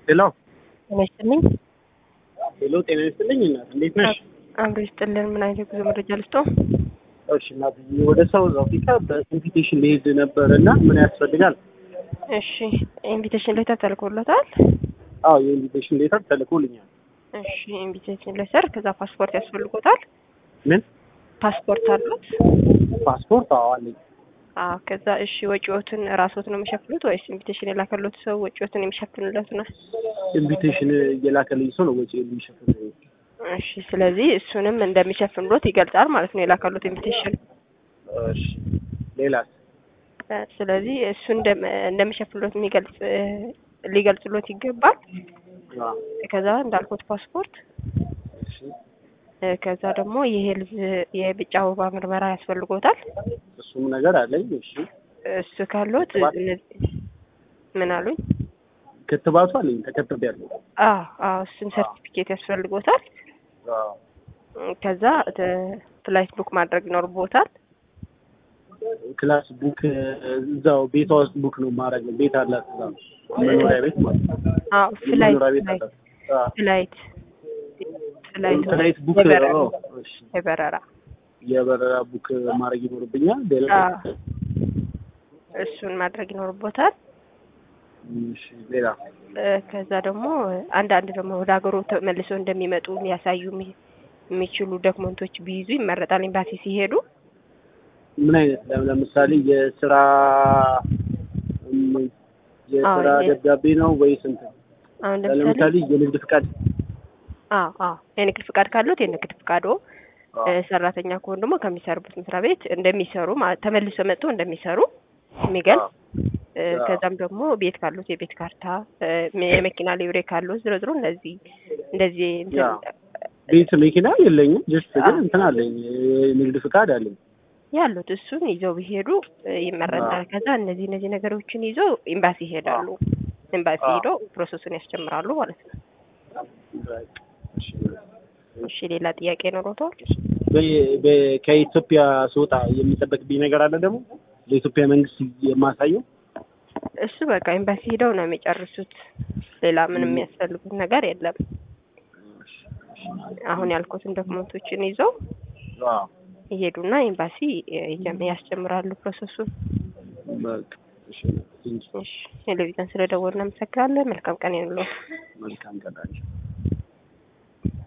ሄሎ ጤና ይስጥልኝ። ሄሎ፣ ጤና ይስጥልኝ እናት፣ እንዴት ነሽ? አብሮ ይስጥልን። ምን አይነት የጉዞ መረጃ ልስጦ? እሺ እናት፣ ወደ ሳውዝ አፍሪካ በኢንቪቴሽን ሊሄድ ነበር እና ምን ያስፈልጋል? እሺ ኢንቪቴሽን ሌተር ተልኮለታል? አዎ የኢንቪቴሽን ሌተር ተልኮልኛል። እሺ ኢንቪቴሽን ሌተር፣ ከዛ ፓስፖርት ያስፈልጎታል? ምን ፓስፖርት አሉት? ፓስፖርት? አዎ አለኝ። አዎ ከዛ እሺ ወጪዎትን ራስዎት ነው የሚሸፍኑት ወይስ ኢንቪቴሽን የላከሎት ሰው ወጪዎትን የሚሸፍንለት ነው? ኢንቪቴሽን እየላከልኝ ሰው ነው ወጪ የሚሸፍን። እሺ ስለዚህ እሱንም እንደሚሸፍንሎት ይገልጻል ማለት ነው የላከሎት ኢንቪቴሽን። እሺ ሌላስ? እ ስለዚህ እሱ እንደም- እንደሚሸፍንሎት የሚገልጽ እ ሊገልጽሎት ይገባል። አዎ ከዛ እንዳልኩት ፓስፖርት እሺ እ ከዛ ደግሞ የሄልዝ የቢጫ ወባ ምርመራ ያስፈልጎታል። እሱም ነገር አለኝ። እሺ እሱ ካሎት ክትባት? እነዚህ ምን አሉኝ? ክትባቱ አለኝ ተከትቤያለሁ። አዎ አዎ እሱን ሰርቲፊኬት ያስፈልጎታል። አዎ እ ከዛ ተ- ፍላይት ቡክ ማድረግ ይኖርቦታል። ክላስ ቡክ እዛው ቤቷ ውስጥ ቡክ ነው ማድረግ ነው። ቤት አላት እዛ መኖሪያ ቤት ማለት ነው። አዎ ፍላይት መኖሪያ ቤት ፍላይት አላት። አዎ ፍላይት ፍላይት ፍላይት ቡክ የበረራ አዎ፣ እሺ የበረራ የበረራ ቡክ ማድረግ ይኖርብኛል። ሌላ አዎ እሱን ማድረግ ይኖርቦታል። እሺ ሌላ እ ከዛ ደግሞ አንዳንድ ደግሞ ወደ ሀገሩ ተመልሰው እንደሚመጡ ሊያሳዩ የሚ- የሚችሉ ዶክመንቶች ቢይዙ ይመረጣል። ኤምባሲ ሲሄዱ ምን አይነት ለም- ለምሳሌ የስራ እም፣ የስራ አዎ፣ የ- ደብዳቤ ነው ወይስ እንትን? አሁን ለምሳሌ ለምሳሌ የንግድ ፍቃድ አዎ አዎ የንግድ ፍቃድ ካሉት የንግድ ፍቃዶ አዎ፣ እ ሰራተኛ ከሆኑ ደግሞ ከሚሰሩበት መስሪያ ቤት እንደሚሰሩ ማለት ተመልሰው መጥተው እንደሚሰሩ የሚገልጽ እ አዎ። ከዛም ደግሞ ቤት ካሉት የቤት ካርታ እ የመኪና ሊብሬ ካሉት ዝሮ ዝሮ እንደዚህ እንደዚህ እንትን አዎ። ቤት መኪና የለኝም። ጀስት ግን አዎ። እንትን አለኝ የንግድ ፍቃድ አለኝ። ያሉት እሱን ይዘው ቢሄዱ እ ይመረጣል። አዎ። ከዛ እነዚህ እነዚህ ነገሮችን ይዘው ኤምባሲ ይሄዳሉ። ኤምባሲ አዎ። ሄደው ፕሮሰሱን ያስጀምራሉ ማለት ነው። እሺ። እሺ ሌላ ጥያቄ ኖሮታል? በ- በ- ከኢትዮጵያ ስወጣ የሚጠበቅብኝ ነገር አለ ደግሞ ለኢትዮጵያ መንግስት የማሳየው እሱ በቃ ኤምባሲ ሄደው ነው የሚጨርሱት። ሌላ ምንም የሚያስፈልጉት ነገር የለም። አሁን ያልኩትን ዶክመንቶችን ይዘው አዎ። ይሄዱና ኤምባሲ እ ይጀም- ያስጀምራሉ ፕሮሰሱን። በቃ እሺ። ቴንኪው። እሺ ቴሌቪዥን ስለደወልን እናመሰግናለን። መልካም ቀን ይሁንልዎት። መልካም ቀን